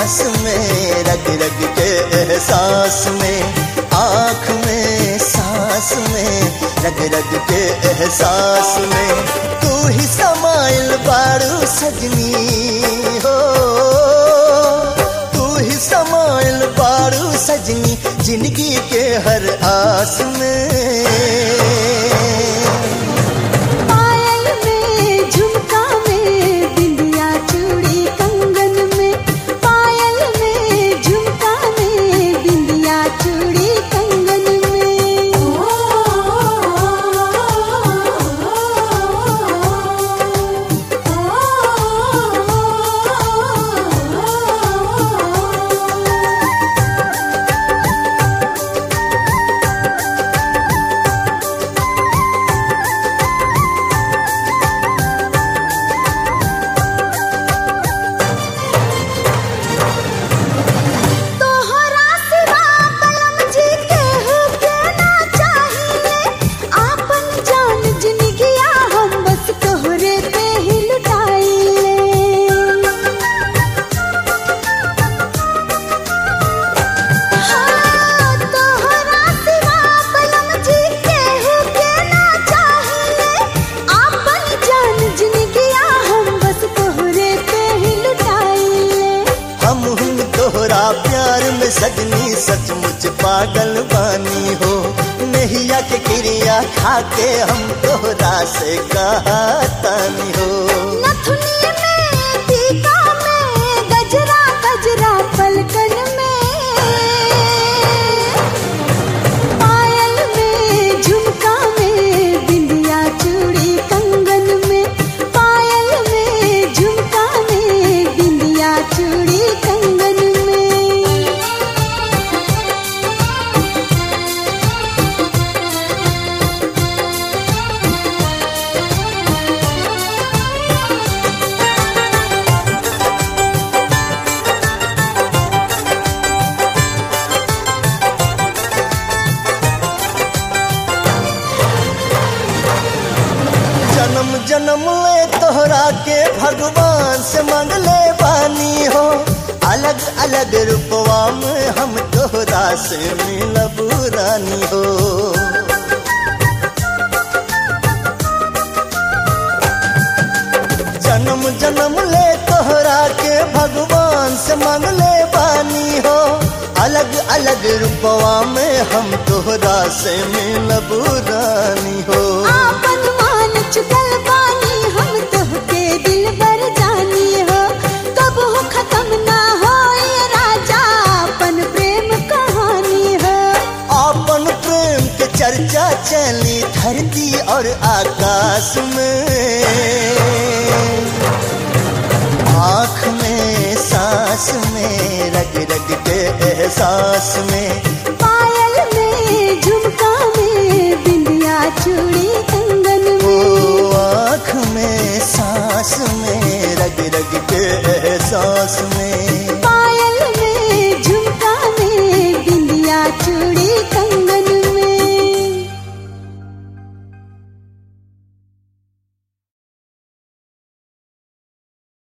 सांस में रग रग के एहसास में आँख में सांस में रग रग के एहसास में तू ही समाइल बारू सजनी हो तू ही समाइल बारू सजनी जिंदगी के हर आस में पायल में झुमका में बिंदिया चूड़ी कंगन में पायल में झुमका में बिंदिया चूड़ी कंगन में तोहरा सिवा कलम जी केहू के ना चाहिए आपन जान जिनगिया हम बस तोहरे पे ही लुटाइले हाँ, तोहरा सिवा कलम जी केहू के ना चाहिए आपन जान जिनगिया हम बस तोहरे पे ही लुटाइले हम हम तोहरा प्यार में सजनी सचमुच पागल बानी हो नैया के क्रिया खाके हम तोहरा से कहा तानी हो नथुनी में टीका में गजरा गजरा पलकन में पायल में झुमका में बिंदिया चूड़ी कंगन में पायल में झुमका में बिंदिया चूड़ी कंगन में जन्म जन्म ले तोहरा के भगवान से मंगले बानी हो अलग अलग रूपवा में हम तोहरा से मिलब रानी हो जन्म जन्म ले तोहरा के भगवान से मंगले बानी हो अलग अलग रूपवा में हम तोहरा से मिलब रानी हो आपन मान चुकल बानी हम तोहके दिल बर जानी हो कब हो खत्म ना हो ये राजा अपन प्रेम कहानी हो अपन प्रेम के चर्चा चली धरती और आकाश में आँख में सांस में रग रग के एहसास में